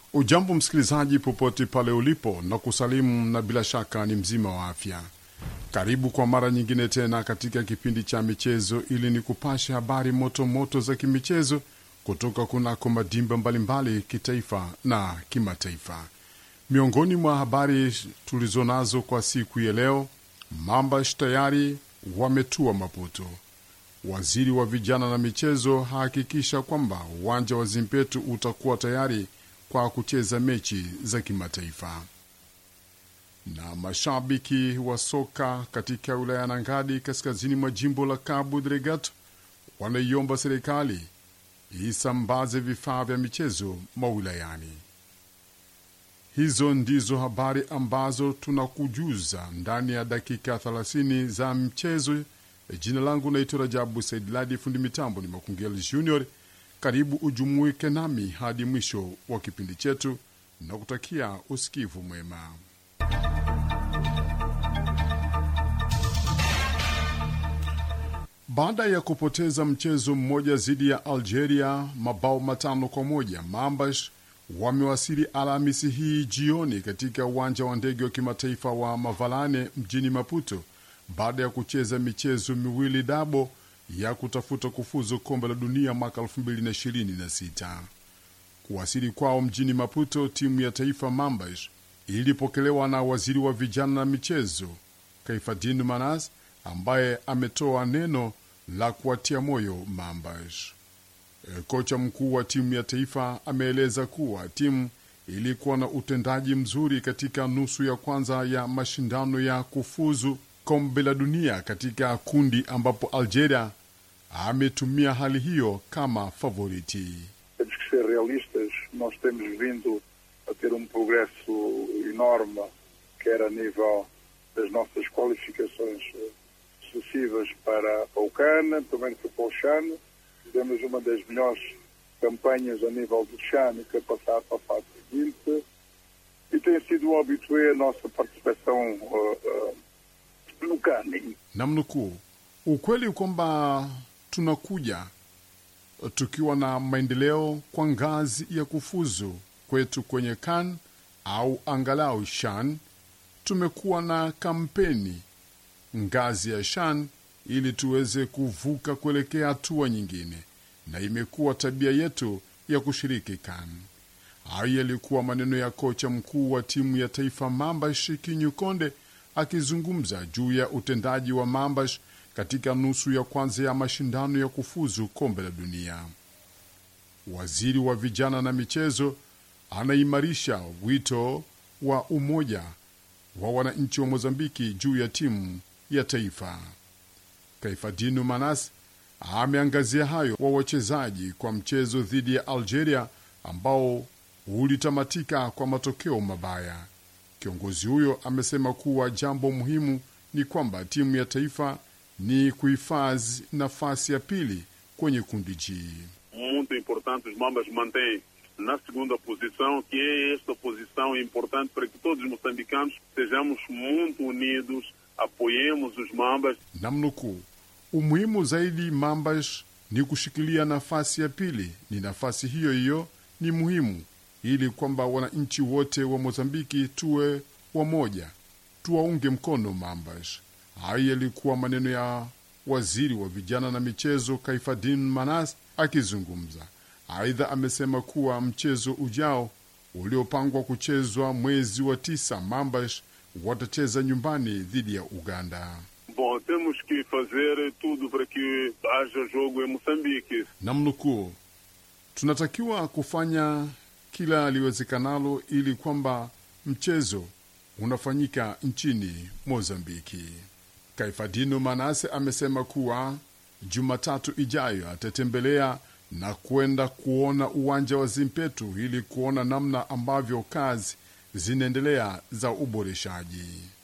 Ujambo msikilizaji, popote pale ulipo, na kusalimu na bila shaka ni mzima wa afya. Karibu kwa mara nyingine tena katika kipindi cha michezo, ili ni kupasha habari moto moto za kimichezo kutoka kunako madimba mbalimbali kitaifa na kimataifa. Miongoni mwa habari tulizonazo kwa siku ya leo, Mambash tayari wametua Maputo. Waziri wa vijana na michezo hahakikisha kwamba uwanja wa Zimpetu utakuwa tayari kwa kucheza mechi za kimataifa. Na mashabiki wa soka katika wilaya ya Nangadi kaskazini mwa jimbo la Cabo Delgado wanaiomba serikali isambaze vifaa vya michezo mawilayani. Hizo ndizo habari ambazo tunakujuza ndani ya dakika 30 za mchezo. Jina langu naitwa Rajabu Said Ladi, fundi mitambo ni Makungeli Junior. Karibu ujumuike nami hadi mwisho wa kipindi chetu na kutakia usikivu mwema. Baada ya kupoteza mchezo mmoja dhidi ya Algeria mabao matano kwa moja, Mambash wamewasili Alhamisi hii jioni katika uwanja wa ndege wa kimataifa wa Mavalane mjini Maputo baada ya kucheza michezo miwili dabo ya kutafuta kufuzu kombe la dunia mwaka 2026. Kuwasili kwao mjini Maputo, timu ya taifa Mambash ilipokelewa na waziri wa vijana na michezo Kaifadin Manas ambaye ametoa neno la kuwatia moyo Mambash. E, kocha mkuu wa timu ya taifa ameeleza kuwa timu ilikuwa na utendaji mzuri katika nusu ya kwanza ya mashindano ya kufuzu kombe la dunia katika kundi ambapo Algeria ametumia hali hiyo kama favoriti. Temos que ser realistas. Nós temos vindo a ter um progresso enorme, quer a nível das nossas qualificações eh, sucessivas para, para o CAN, também foi para o CHAN. Fizemos uma das melhores campanhas a nível do CHAN, que é passar para a fase seguinte. E tem sido um habitué a nossa participação eh, eh, no CAN. Namnukuu, ukweli kwamba tunakuja tukiwa na maendeleo kwa ngazi ya kufuzu kwetu kwenye CAN au angalau SHAN. Tumekuwa na kampeni ngazi ya SHAN ili tuweze kuvuka kuelekea hatua nyingine, na imekuwa tabia yetu ya kushiriki CAN. Hayo yalikuwa maneno ya kocha mkuu wa timu ya taifa Mambash Kinyu Konde akizungumza juu ya utendaji wa Mambash katika nusu ya kwanza ya mashindano ya kufuzu kombe la dunia. Waziri wa vijana na michezo anaimarisha wito wa umoja wa wananchi wa Mozambiki juu ya timu ya taifa. Kaifadinu Manas ameangazia hayo wa wachezaji kwa mchezo dhidi ya Algeria ambao ulitamatika kwa matokeo mabaya. Kiongozi huyo amesema kuwa jambo muhimu ni kwamba timu ya taifa ni kuhifadhi nafasi ya pili kwenye kundi G. muito importante, os Mambas mantêm na segunda posição, que é esta posição importante para que todos os moçambicanos sejamos muito unidos, apoiemos os Mambas. Namnukuu, umuhimu zaidi Mambash ni kushikilia nafasi ya pili. Ni nafasi hiyo hiyo ni muhimu ili kwamba wananchi wote wa Mozambiki tuwe wamoja, tuwaunge mkono Mambash. Hayo yalikuwa maneno ya waziri wa vijana na michezo Kaifadin Manas akizungumza. Aidha, amesema kuwa mchezo ujao uliopangwa kuchezwa mwezi wa tisa, Mambash watacheza nyumbani dhidi ya Uganda. Bom, temos que fazer tudo para que haja jogo em Moçambique. Namnukuu, tunatakiwa kufanya kila liwezekanalo ili kwamba mchezo unafanyika nchini Mozambiki. Kaifadino Manase amesema kuwa Jumatatu ijayo atatembelea na kwenda kuona uwanja wa Zimpetu ili kuona namna ambavyo kazi zinaendelea za uboreshaji.